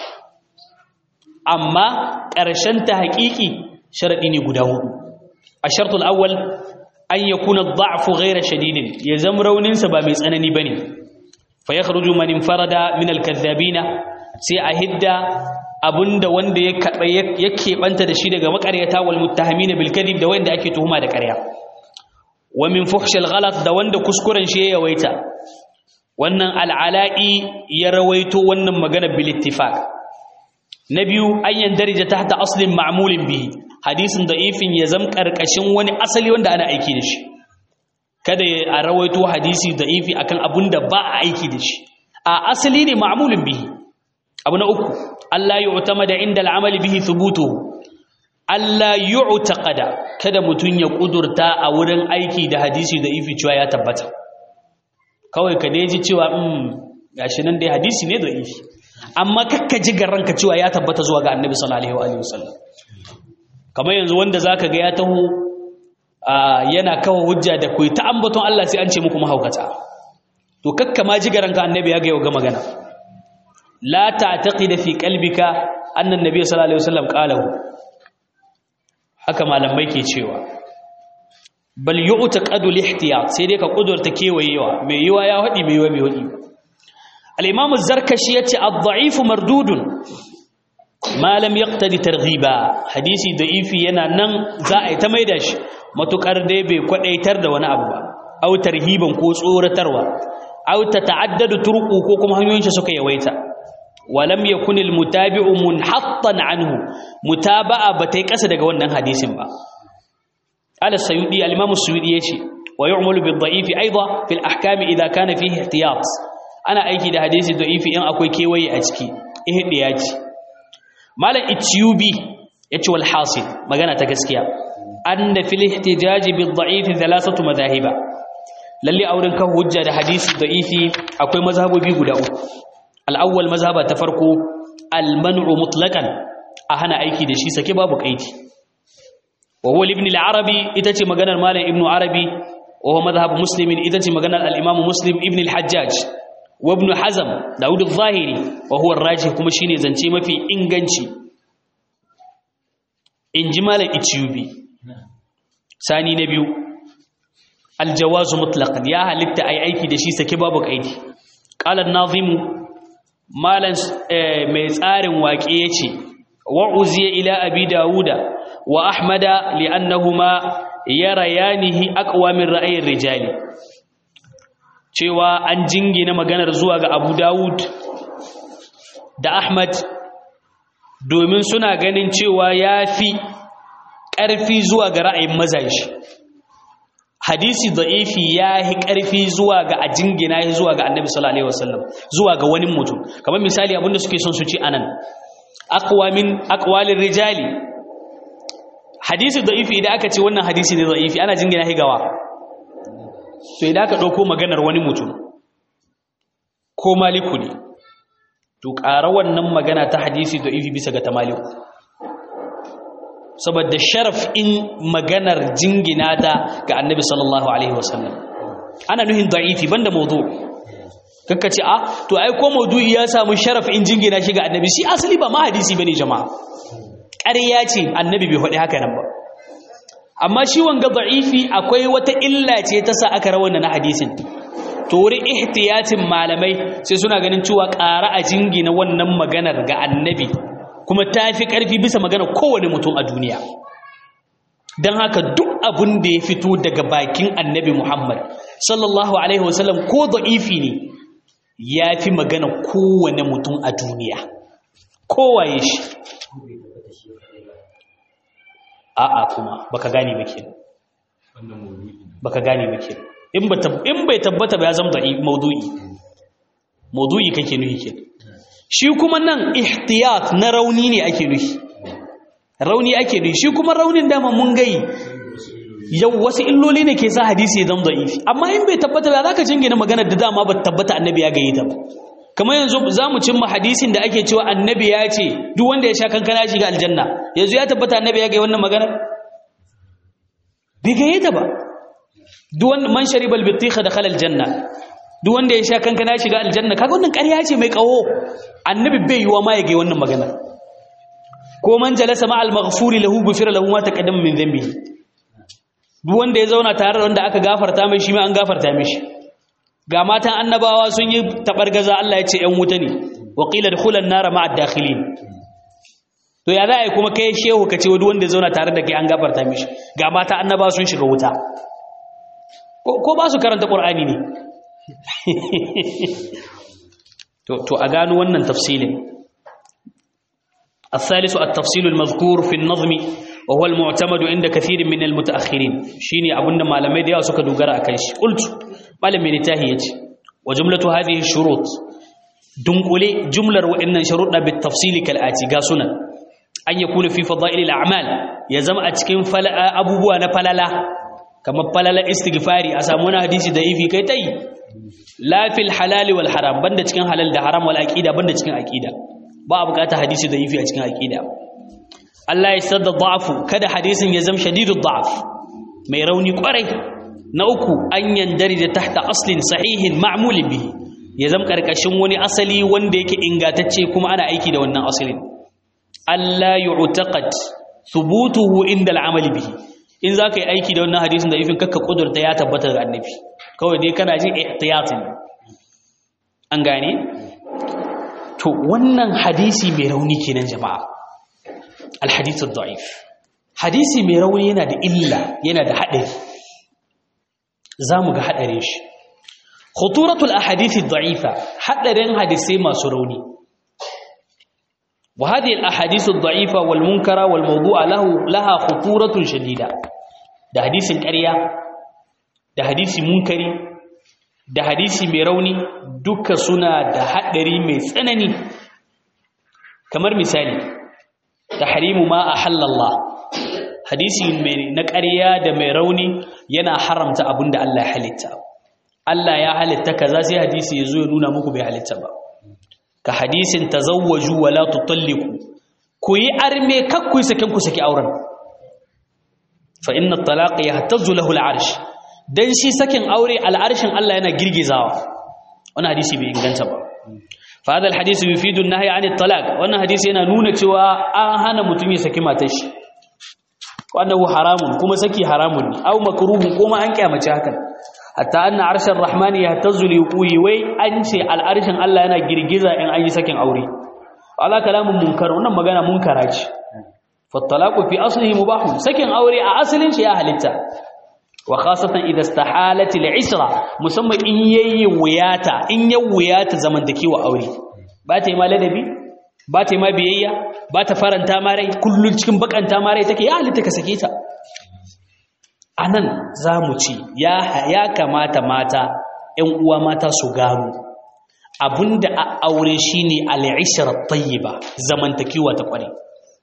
amma ƙarshen ta haƙiƙi sharadi ne guda hudu ash-shart al-awwal an yakuna ad-da'fu ghayra shadidin ya zam raunin sa ba mai tsanani bane fa yakhruju man infarada min al-kadhabina sai a hidda abunda wanda ya keɓanta da shi daga makaryata wal muttahamina bil kadhib da wanda ake tuhuma da ƙarya wa min fuhshil ghalat da wanda kuskuren shi ya yawaita wannan al'ala'i ya rawaito wannan magana bil ittifaq na biyu an yandarija tahta aslin ma'mulin bihi hadisin da'ifin ya zam karkashin wani asali wanda ana aiki da shi kada a rawaito hadisi da'ifi akan abunda ba a aiki da shi a asali ne ma'mulin bihi abu na uku Allah yu'tamada inda al'amali bihi thubutuhu Allah yu'taqada kada mutun ya kudurta a wurin aiki da hadisi da ifi cewa ya tabbata kawai ka dai ji cewa um gashi nan dai hadisi ne da ifi amma kakka ji garanka cewa ya tabbata zuwa ga Annabi sallallahu alaihi wasallam kamar yanzu wanda zaka ga ya taho yana kawo hujja da kai ta ambaton Allah sai an ce muku mahaukata to kakka ma ji garanka Annabi ya ga yau ga magana la ta'taqida fi qalbika anna an-nabiy sallallahu alaihi wasallam qalahu haka malamai ke cewa bal yu'taqadu al-ihtiyat sai dai ka kudurta kewayewa mai yiwa ya hadi mai yiwa mai hadi al-imam az-zarkashi yace ad-da'if mardudun ma lam yaqtadi targhiba hadisi da'ifi yana nan za a yi ta maida shi matukar dai bai kwadaitar da wani abu ba au tarhiban ko tsoratarwa au tata'addadu turqu ko kuma hanyoyin shi suka yawaita walam yakun almutabi'u munhattan anhu mutaba'a batai kasa daga wannan hadisin ba ala sayyidi al-imam as-suyudi yace wa yu'malu bid-da'ifi aidan fi al-ahkam idha kana fihi ihtiyat ana aiki da hadisi da'ifi in akwai kewaye a ciki ihdiyaci malam ityubi yace wal hasil magana ta gaskiya anna fil ihtijaj bid-da'if thalathatu madhahiba lalle auren kan hujja da hadisi da'ifi akwai mazhabobi guda uku al'awwal mazhaba ta farko al-man'u mutlaqan a hana aiki da shi sake babu kaidi wa huwa ibn al-arabi ita ce maganar malam ibn arabi wa huwa madhhab muslimin ita ce maganar al-imam muslim ibn al-hajjaj wa ibn hazm daud al-zahiri wa huwa ar-rajih kuma shine zance mafi inganci inji malam ityubi sani na biyu al-jawazu mutlaqan ya halitta ai aiki da shi sake babu kaidi qala an-nazimu malan mai tsarin waƙe ya ce wa'uziya ila abi dawuda wa ahmada li'annahuma yara yanihi aqwa min ra'ayin rijali cewa an jingina maganar zuwa ga abu dawud da ahmad domin suna ganin cewa ya fi ƙarfi zuwa ga ra'ayin mazaji hadisi da'ifi ya yi ƙarfi zuwa ga a jingina ya zuwa ga annabi sallallahu alaihi wasallam zuwa ga wani mutum kamar misali abinda suke son su ci anan aqwa min aqwalir rijali hadisi da'ifi idan aka ce wannan hadisi ne da'ifi ana jingina shi gawa to idan aka dauko maganar wani mutum ko maliku ne to ƙara wannan magana ta hadisi da'ifi bisa ga ta maliku saboda sharaf in maganar jingina ta ga annabi sallallahu alaihi wasallam ana nuhin da'ifi banda mawdu kakka ce a to ai ko mawdu'i ya samu sharaf in jingina shi ga annabi shi asali ba ma hadisi bane jama'a ƙarya ce annabi bai faɗi haka nan ba amma shi wanga da'ifi akwai wata illa ce ta sa aka rawana na hadisin to wurin ihtiyatin malamai sai suna ganin cewa ƙara a jingina wannan maganar ga annabi kuma ta fi ƙarfi bisa magana kowane mutum a duniya don haka duk abin da ya fito daga bakin annabi Muhammad sallallahu alaihi wasallam ko da'ifi ne ya fi magana kowane mutum a duniya kowaye shi a'a kuma baka gane ba kenan baka gane ba kenan in ba in bai tabbata ba ya zama da'i maudu'i maudu'i kake nuhi kenan shi kuma nan ihtiyat na rauni ne ake nuhi rauni ake nuhi shi kuma raunin dama mun gai yau wasu illoli ne ke sa hadisi ya zama da'ifi amma in bai tabbata ba za ka jingina maganar da dama ba tabbata annabi ya gaye ta ba kamar yanzu za mu cimma hadisin da ake cewa annabi ya ce duk wanda ya sha kankana shiga aljanna yanzu ya tabbata annabi ya gaye wannan maganar bai gaye ta ba duk wanda man shariba albitikha dakhala aljanna duk wanda ya sha kankana shiga aljanna kaga wannan ƙarya ce mai kawo annabi bai yiwa ma ya gaye wannan maganar ko man jalasa ma al-maghfuri lahu ghufira lahu ma taqaddama min dhanbihi duk wanda ya zauna tare da wanda aka gafarta mai shi ma an gafarta mishi ga matan annabawa sun yi tabargaza Allah ya ce ƴan wuta ne wa qila dukhulan nar ma'a dakhilin to ya za a yi kuma kai shehu ka ce duk wanda ya zauna tare da kai an gafarta mishi ga matan annabawa sun shiga wuta ko ba su karanta qur'ani ne to to a gano wannan tafsilin الثالث التفصيل المذكور في النظم وهو المعتمد عند كثير من المتأخرين شيني أبونا ما لم يدعى سكا دوغرا أكيش قلت ما لم ينتهيج وجملة هذه الشروط دنقلي جملة وإن شروطنا بالتفصيل كالآتي قاسنا أن يكون في فضائل الأعمال يزم أتكين فلا أبوبوانا فللا كما فللا استغفاري أسامونا حديث ضعيفي كيتي لا في الحلال والحرام بند تكين حلال ده حرام والأكيدة بند تكين أكيدة ba a bukata hadisi da yifi a cikin aqida Allah ya sadda da'afu kada hadisin ya zama shadidud da'af mai rauni kwarai na uku an yandari da tahta aslin sahihin ma'mulin bihi ya zama karkashin wani asali wanda yake ingatacce kuma ana aiki da wannan asalin Allah yu'taqad thubutuhu inda al'amali bihi in zaka yi aiki da wannan hadisin da yifin kakka kudurta ya tabbata ga annabi kawai dai kana jin ihtiyatin an gane to wannan hadisi mai rauni kenan jama'a alhadithu da'if hadisi mai rauni yana da illa yana da haɗari zamu ga haɗarin shi khuturatul ahadithi da'ifa haɗarin hadisai masu rauni wa hadhihi alahadithu da'ifa wal munkara wal mawdu'a lahu laha khuturatun shadida da hadisin ƙarya da hadisi munkari da hadisi mai rauni duka suna da haɗari mai tsanani kamar misali tahrimu ma a hallallah hadisi na ƙarya da mai rauni yana haramta abin da Allah ya halitta Allah ya halitta kaza sai hadisi ya zo ya nuna muku bai halitta ba ka hadisin tazawwaju wa la tutalliqu ku yi arme kakku yi sakin ku saki auren fa inna at-talaq yahtazzu lahu al-arsh dan shi sakin aure al'arshin Allah yana girgizawa wannan hadisi bai inganta ba fa hadal hadisi yufidu an-nahy 'an at-talaq wannan hadisi yana nuna cewa an hana mutum ya saki matar shi wannan haramun kuma saki haramun ne aw makruhun kuma an kyamace hakan hatta anna arshar rahmani yahtazzu li yuqi wai an ce al'arshin Allah yana girgiza in an yi sakin aure ala kalamun munkar wannan magana munkara ce fa at-talaqu fi aslihi mubah sakin aure a asalin shi ya halitta wa khasatan idza istahalat al-isra musamman in yayi wuyata in ya wuyata zamantakewa aure ba ta yi ma ladabi ba ta yi ma biyayya ba ta faranta ma rai kullun cikin bakanta ma rai take ya halitta ka sake ta anan zamu ci ya ya kamata mata ƴan uwa mata su gano abinda a aure shine al-ishra tayyiba zamantakewa ta kware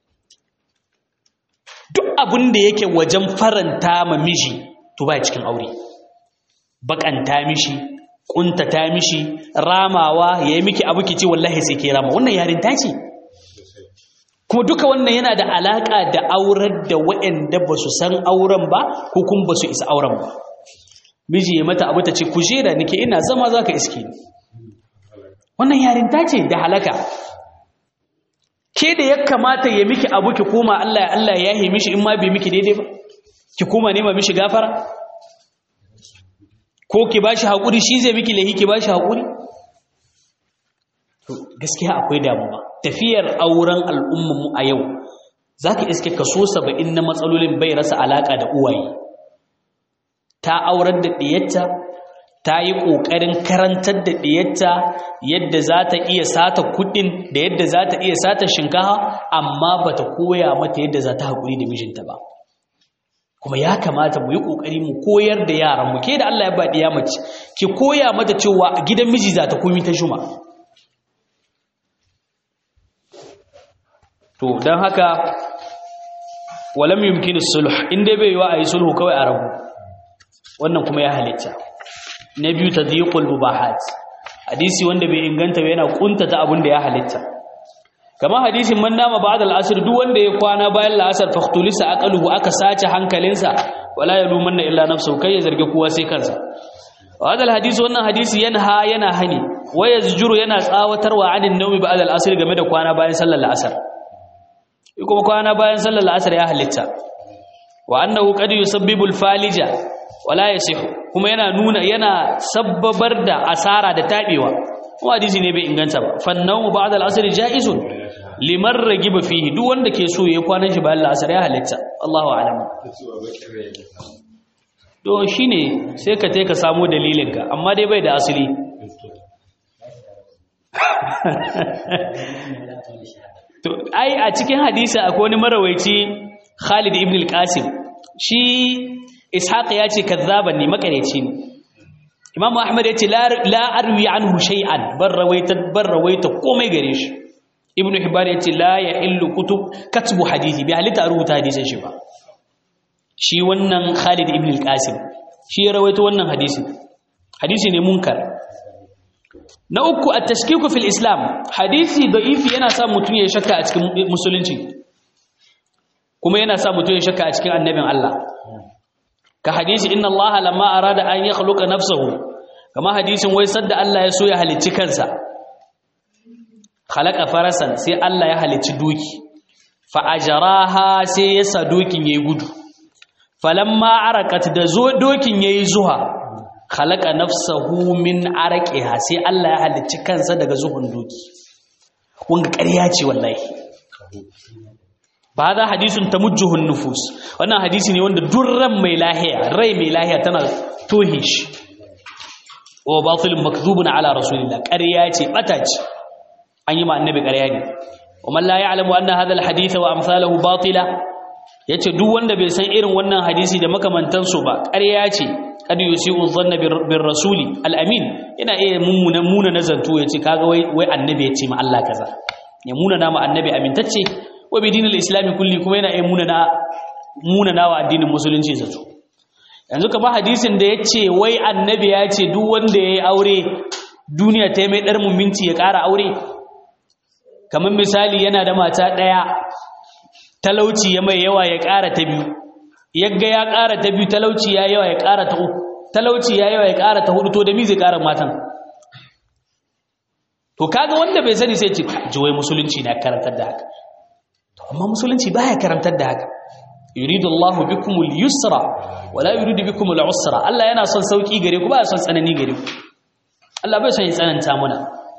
duk abinda yake wajen faranta ma miji to ba cikin aure bakanta mishi kuntata mishi ramawa yayi miki abu kici wallahi sai ke rama wannan yarinta ce kuma duka wannan yana da alaka da aurar da waɗanda ba su san auren ba ko kuma ba su isa auren ba miji ya mata abu ta ce kujera nake ina zama zaka iske ni wannan yarinta ce da halaka ke da ya kamata ya miki abu ki koma Allah ya Allah ya yi mishi in ma bai miki daidai ba ki koma nema mishi gafara ko ki bashi hakuri shi zai miki lahi ki bashi hakuri to gaskiya akwai damuwa tafiyar auren al'umman mu a yau zaka iske kaso 70 na matsalolin bai rasa alaka da uwaye ta aurar da diyarta ta yi ƙoƙarin karantar da ɗiyarta yadda za ta iya sata kuɗin da yadda za ta iya sata shinkafa amma ba ta koya mata yadda za ta haƙuri da mijinta ba kuma ya kamata mu yi ƙoƙari mu koyar da yaran mu ke da Allah ya ba ɗiya mace ki koya mata cewa gidan miji za ta komi ta shuma to don haka walam yumkinu sulh in dai bai yiwa a yi sulhu kawai a rabu wannan kuma ya halitta na biyu tadhiqul mubahat hadisi wanda bai inganta ba yana kuntata abin da ya halitta kama hadisin man nama ba'da al-asr duk wanda ya kwana bayan al-asr faqtulisa aqaluhu aka sace hankalinsa wala yalumanna illa nafsuhu kai ya zargi kowa sai kansa hada al-hadisi wannan hadisi yanha yana hani waya zujuru yana tsawatarwa anin nawmi ba'da al-asr game da kwana bayan sallar al-asr kuma kwana bayan sallar al-asr ya halitta wa annahu qad yusabbibu al-falija wala yasihu kuma yana nuna yana sabbabar da asara da tabewa kuma hadisi ne bai inganta ba fannahu ba'da al-asr jaizun liman ragiba fihi duk wanda ke so yayi kwanan shi bayan al-asr ya halitta Allahu a'lam to shine sai ka tai ka samu dalilin ka amma dai bai da asali to ai a cikin hadisi akwai wani marawaici Khalid ibn al-Qasim shi ishaq ya ce kazzaban ne makareci ne imam ahmad ya ce la arwi anhu shay'an bar rawaita bar rawaita komai gare shi ibnu hibban ya ce la ya illu kutub katbu hadisi bi halita rubuta hadisin shi ba shi wannan khalid ibn al-qasim shi ya rawaito wannan hadisi hadisi ne munkar na uku at-tashkiku fil islam hadisi da'ifi yana sa mutum ya shakka a cikin musulunci kuma yana sa mutum ya shakka a cikin annabin Allah ka hadisi inna Allah lamma arada an yakhluqa nafsahu kama hadisin wai sadda Allah ya so ya halicci kansa khalaqa farasan sai Allah ya halicci doki fa ajraha sai ya sa dokin yayi gudu falamma arakat da zo dokin yayi zuha khalaqa nafsahu min araqiha sai Allah ya halicci kansa daga zuhun doki wanga ƙarya ce wallahi ba za hadisun tamujjuhun nufus wannan hadisi ne wanda durran mai lahiya rai mai lahiya tana tohe shi wa batilun makzubun ala rasulillah ƙarya ce bata ce an yi ma annabi ƙarya ne wa man la ya'lamu anna hadha alhadith wa amsaluhu batila yace duk wanda bai san irin wannan hadisi da makamantan su ba ƙarya ce kad yusi'u dhanna bir rasuli al-amin yana iya mummuna muna nazanto yace kaga wai wai annabi ya ce ma Allah kaza ya muna na ma annabi amintacce wa bi dinil islami kulli kuma yana iya muna na muna na wa addinin musulunci zato yanzu ka ba hadisin da yace wai annabi ya ce duk wanda yayi aure duniya ta mai dar minti ya ƙara aure kamar misali yana da mata ɗaya talauci ya mai yawa ya ƙara ta biyu yagga ya ƙara ta biyu talauci ya yawa ya ƙara ta uku talauci ya yawa ya ƙara ta hudu to da mi zai ƙara matan to kaga wanda bai sani sai ce jiwai musulunci na karantar da haka to amma musulunci baya karantar da haka yuridu Allahu bikumul yusra wala yuridu bikumul usra Allah yana son sauki gare ku ba son tsanani gare ku Allah bai son ya tsananta muna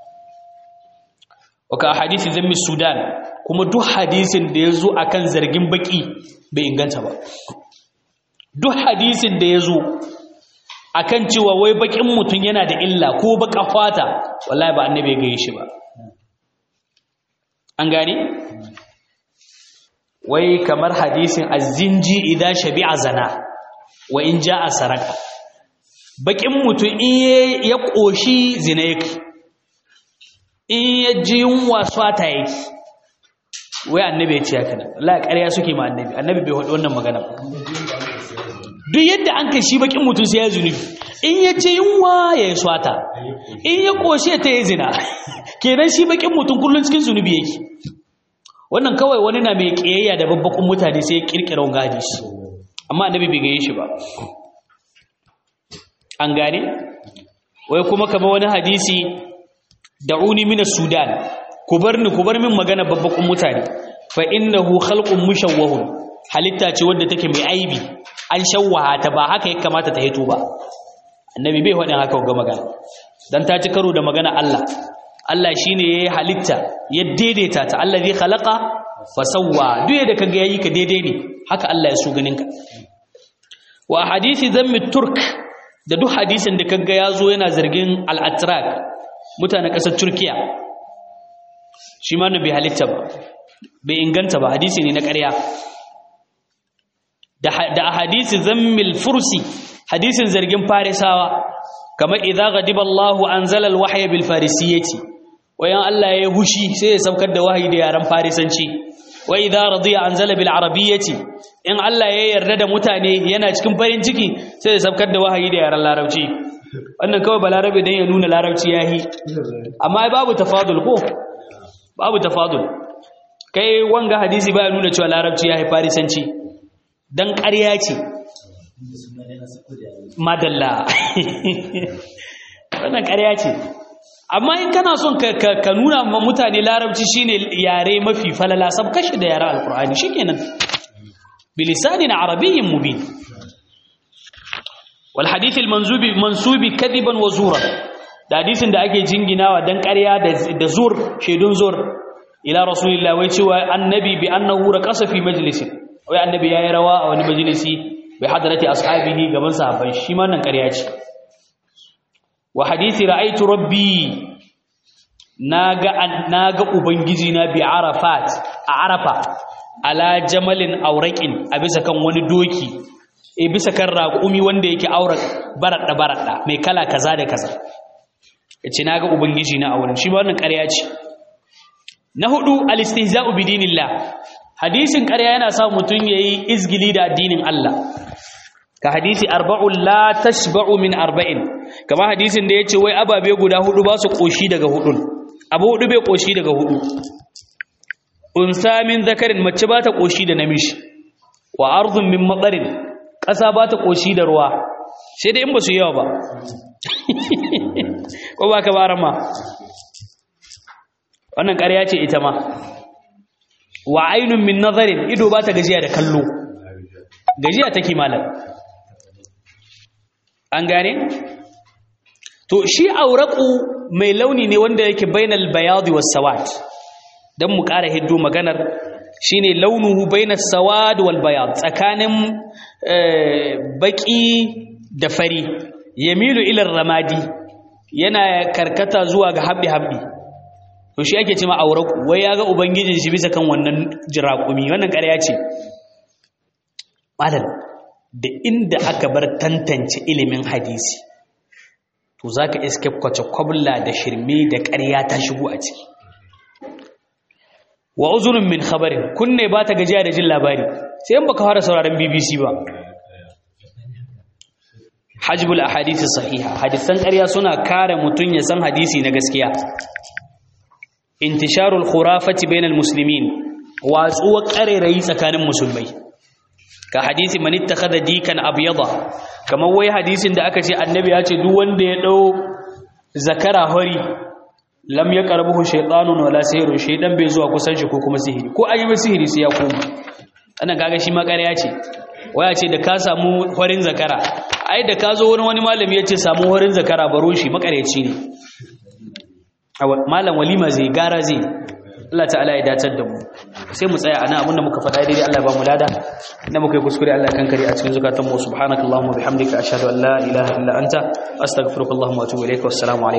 waka hadisi zammi sudan kuma duk hadisin da ya zo a kan zargin baki bai inganta ba duk hadisin da ya zo a kan cewa wai bakin mutum yana da illa ko baka fata wallahi ba annabi ga shi ba an gane wai kamar hadisin azinji idza shabi'a zana wa in ja'a saraka bakin mutum in ya koshi zina yake in ya ji yunwa swata yake wai annabi ya ce haka nan Allah ƙarya suke ma annabi annabi bai faɗi wannan magana ba duk yadda an kai shi bakin mutum sai ya zunubi in ya ce yunwa ya yi swata in ya ƙoshe ta yi zina kenan shi bakin mutum kullum cikin zunubi yake wannan kawai wani na mai ƙiyayya da babbakun mutane sai ya ƙirƙira wanga hadisi amma annabi bai gaye shi ba an gane wai kuma kama wani hadisi da'uni min sudan ku bar ni ku bar min magana babbakun mutane fa innahu khalqun mushawwahun halitta ce wadda take mai aibi an shawwaha ta ba haka ya kamata ta hito ba annabi bai faɗin haka ga magana dan ta ci karo da magana Allah Allah shine yayi halitta ya daidaita ta allazi khalaqa fasawwa duk da kaga yayi ka daidai ne haka Allah ya so ganin ka wa hadisi zammi turk da duk hadisin da kaga yazo yana zargin al-atrak mutanen kasar turkiya shi ma bai halitta ba bai inganta ba hadisi ne na ƙarya da hadisi zammil fursi hadisin zargin farisawa kamar idza ghadiba Allahu anzala al-wahya bil farisiyyati wayan Allah ya hushi sai ya saukar da wahayi da yaran farisanci wa idza radiya anzala bil arabiyyati in Allah ya yarda da mutane yana cikin farin ciki sai ya saukar da wahayi da yaran larabci wannan kawai balarabe dan ya nuna larabci yahi amma babu tafadul ko babu tafadul kai wanga hadisi baya nuna cewa larabci yahi farisanci dan ƙarya ce madalla wannan ƙarya ce amma in kana son ka nuna ma mutane larabci shine yare mafi falala sab kashi da yare alkur'ani shikenan bilisanin arabiyyin mubin wal hadith al manzubi mansubi kadiban wa zura da hadisin da ake jinginawa dan ƙarya da zur shedun zur ila rasulillah wai cewa annabi bi annahu raqasa fi majlisin wai annabi yayi rawa a wani majalisi bi hadrati ashabihi gaban sahabbai shi ma nan ƙarya ce wa hadisi ra'aytu rabbi naga naga ubangiji na bi arafat a arafa ala jamalin auraqin a bisa kan wani doki e bisa kan raƙumi wanda yake aurak barada barada mai kala kaza da kaza yace naga ubangiji na auren shi ba wannan ƙarya ce na hudu al-istihza'u bi dinillah hadisin ƙarya yana sa mutun yayi izgili da addinin Allah ka hadisi arba'un la tashba'u min arba'in kama hadisin da yace wai ababe guda hudu ba su koshi daga hudun abu hudu bai koshi daga hudu unsa min zakarin mace ba ta koshi da namiji wa ardhun min matarin ƙasa ba ta koshi da ruwa sai dai in ba su yawa ba ko ba ka bara ma wannan ƙarya ce ita ma wa ainun min nazarin ido ba ta gajiya da kallo gajiya take malam an gane to shi auraku mai launi ne wanda yake bainal bayadi was sawad dan mu ƙara hiddo maganar shine launuhu bainas sawad wal bayad tsakanin baki da fari yamilu ila ramadi yana karkata zuwa ga habbi habbi to shi ake cewa auraku wai yaga ubangijin shi bisa kan wannan jirakumi wannan ƙarya ce malam da inda aka bar tantance ilimin hadisi to za ka iske kwace kwabla da shirme da ƙarya ta shigo a ciki wa uzurin min khabarin kunne ba ta gajiya da jin labari sai in baka fara sauraron bbc ba hajjbul ahadisi sahiha hadisan ƙarya suna kare mutum ya san hadisi na gaskiya intisharul khurafati bainal muslimin watsuwar ƙarerayi tsakanin musulmai ka hadisi man ittakhadha dikan abyada kamar wai hadisin da aka ce annabi ya ce duk wanda ya dau zakara hori lam yaqrabuhu shaytanun wala sihrun shaydan bai zuwa kusan shi ko kuma sihiri ko an yi sihiri sai ya koma ana kaga shi ma ƙarya ce waya ce da ka samu horin zakara ai da ka zo wani wani malami ya ce samu horin zakara baro shi makareci ne malam walima zai gara zai Allah ta'ala ya dacar da mu sai mu tsaya ana abinda muka faɗa daidai Allah ba mu lada inda muka yi kuskure Allah kan kare a cikin zukatan mu subhanakallahumma bihamdika ashhadu an la ilaha illa anta astaghfiruka wa atubu ilaik wassalamu alaikum